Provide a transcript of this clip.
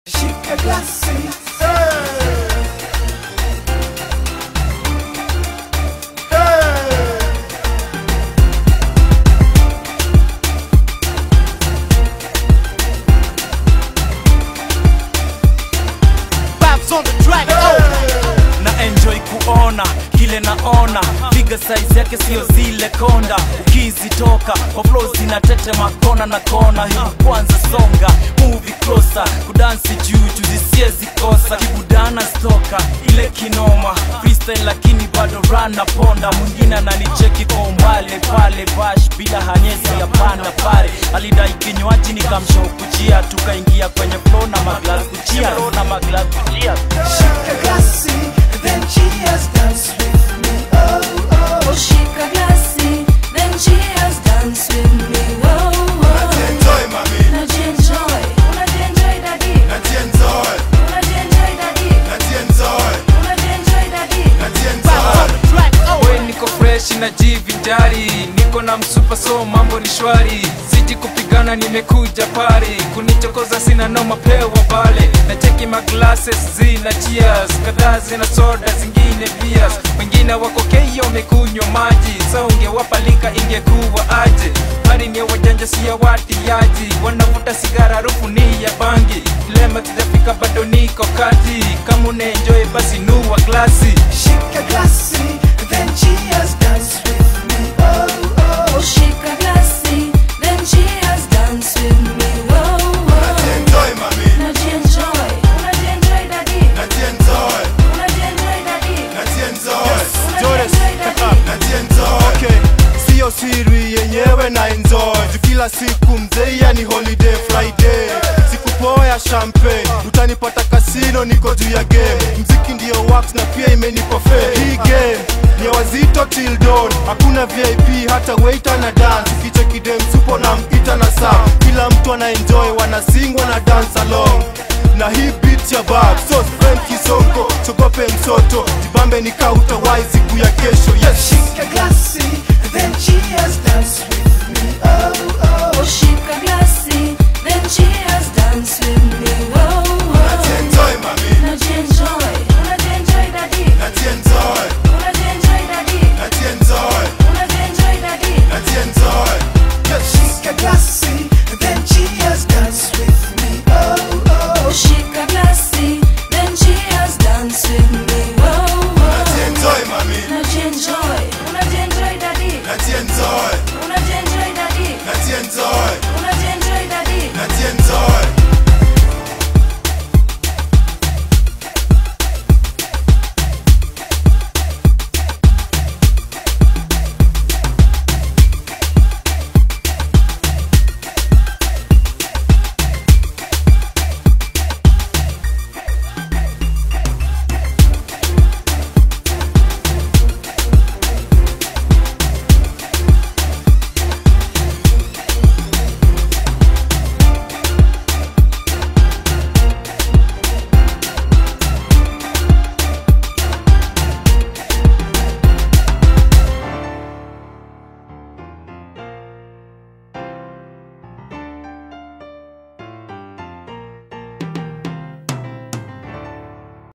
Shika glasi Babs on the track, oh. na enjoy kuona kile naona piga size yake sio zile konda ukizitoka kwa flow zinatetema kona na kona hii kwanza songa movie closer kudansi juu zisiezi kosa kibudana stoka ile kinoma freestyle lakini bado rana ponda mwingine ananicheki kwa umbali pale bash bila hanyesi ya panda pale alidai kinywaji nikamshaukujia tukaingia kwenye flow na maglas kujia na maglas kujia Shika glasi Then cheers dance with me Oh oh Shika glasi, then cheers, dance with me. Whoa, whoa. Enjoy mami, Unajienjoy, unajienjoy daddy, najienjoy, unajienjoy daddy, najienjoy, unajienjoy daddy. najienjoy. we niko fresh na jivinjari niko na msupa so mambo ni shwari siji kupigana nimekuja pari kunichokoza sina noma pewa pale na cheki maglasses zina cheers kadhaa zina soda zingine beers wengine wako keyo wamekunywa maji so ungewapalika ingekuwa aje bari ni ya wajanja si ya watiaji wanavuta sigara harufu ni ya bangi lema tujafika bado niko kati kama unaenjoy basi nuwa glasi Shika glasi Then cheers dance with me Oh oh Shika glasi, then cheers, dance with me. Whoa, whoa. Enjoy mami, Unajienjoy, unajienjoy daddy, najienjoy, unajienjoy daddy, najienjoy, unajienjoy daddy. najienjoy. okay siyo siri yenyewe na enjoy Juu kila siku mzeia ni holiday friday siku poa ya champagne utanipata kasino niko juu ya game mziki ndiyo wax na pia imenipa fame hii game ni ya wazito till dawn hakuna vip hata waiter na dance kiche kidem supo na mpita na saa kila mtu ana enjoy wanasingwa na dance along na hii beat ya bab so friend kisongo chogope msoto jibambe ni kauta wai siku ya kesho yes Shika glasi Then cheers dance with me Oh oh Shika glasi, then cheers, dance with me.